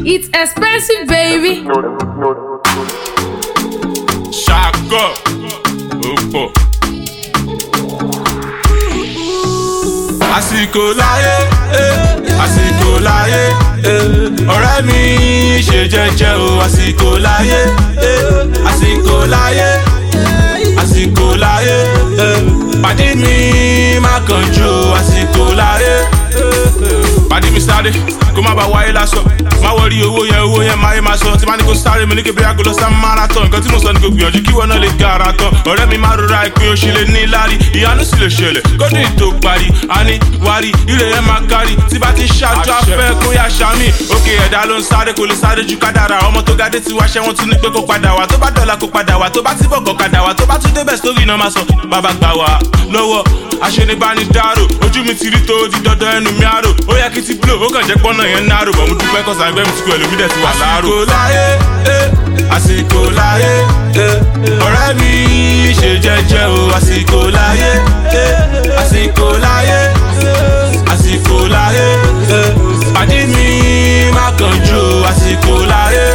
It's expensive, baby. ṣàkọ ó pọ̀. àsìkò láyé eh, àsìkò láyé eh, ọ̀rẹ́ mi ṣe jẹ́jẹ́ o àsìkò láyé eh, àsìkò láyé àsìkò láyé eh, pàdé mi má kánjú o àsìkò láyé. pàdé mi sáré kó má bàa wáyé lásán má wọrí owó yẹn owó yẹn máa yé máa sọ tí má ní kó sáré mi ní kébé agolo sá marathon nǹkan tí mo sọ ni kò gbìyànjú kí wọn náà lè ga ara tán ọ̀rẹ́ mi má rora ìpín oṣù lè ní lárí ìyanu sì lè ṣẹlẹ̀ kódì tó parí àní wárí ilé yẹn máa kárí tí bá ti ń ṣáájú afẹ́ kó yá ṣàmì òkè ẹ̀dá ló ń sáré kò lè sáré ju kádàrà ọmọ tó gádé ti wáṣẹ́ wọn tún ní pé kó padà wá tó bá dọ̀la kó padà wá tó bá ti bọ̀gọ̀ kadà wá tó bá tún débẹ̀ sórí iná máa sọ bàbá gbà wá lọ́wọ́ aṣenibánidárò ojú mi ti rí tó di dandan ẹnu mi àrò ó yẹ kí ti blow ó kàn jẹ́ pọ́nà yẹn ń nárò bọ̀ mo dúpẹ́ kọ́sà ẹgbẹ́ mi ti kú ẹlòmí dẹ̀ ti wà láàrò. àsìkò láyé eh, àsìkò láyé eh, ọ̀rẹ́ mi ṣe jẹ́jẹ́ o àsìkò láyé eh, àsìkò láyé eh, àsìkò láyé eh, pàdé mi má kánjú o àsìkò láyé.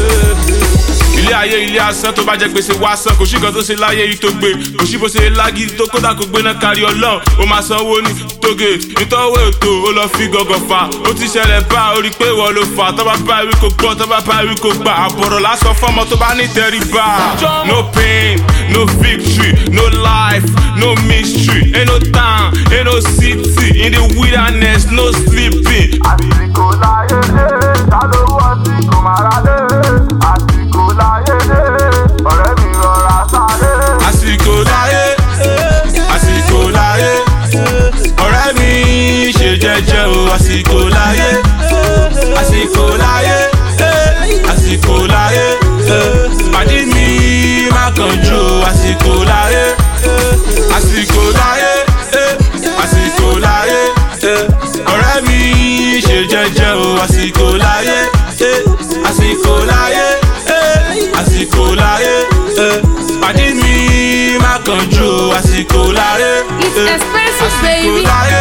eh, ilé ayé ilé asán tó bá jẹ gbèsè wá san kò sí nǹkan tó ṣe láyé yìí tó gbé kò sí bó ṣe lági tó kódà kó gbéná kárí ọlọ́run ó máa sanwó ní tóge nítọ́wọ́ ètò ó lọ fi gọ̀gọ̀ fà ó ti ṣẹlẹ̀ bá a ó rí i pé ìwọ ló fà tó bá bá ìwé kò gbọ́ tó bá bá ìwé kò gbà àbọ̀rọ̀ lásán fọ́mọ tó bá ní tẹríba no pain no victory no life no mystery ain't no town ain't no city in the wilderness no sleeping. àsìkò láyé dé ta ló wọ́ sí kò má ra dé àsìkò láyé dé ọ̀rẹ́ mi rọra sáré. àsìkò láyé àsìkò láyé ọ̀rẹ́ mi ṣe jẹ́jẹ́ o àsìkò láyé àsìkò láyé àsìkò láyé pàdé mi má kánjú o àsìkò láyé àsìkò láyé àsìkò láyé ọ̀rẹ́ mi ṣe jẹ́jẹ́ o àsìkò láyé àsìkò láyé àsìkò láyé pàdé mi má kánjú o àsìkò láyé It's expensive, àsìkò baby. láyé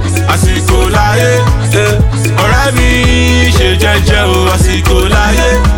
àsìkò láyé ọ̀rẹ́ mi ṣe jẹ́jẹ́ o àsìkò láyé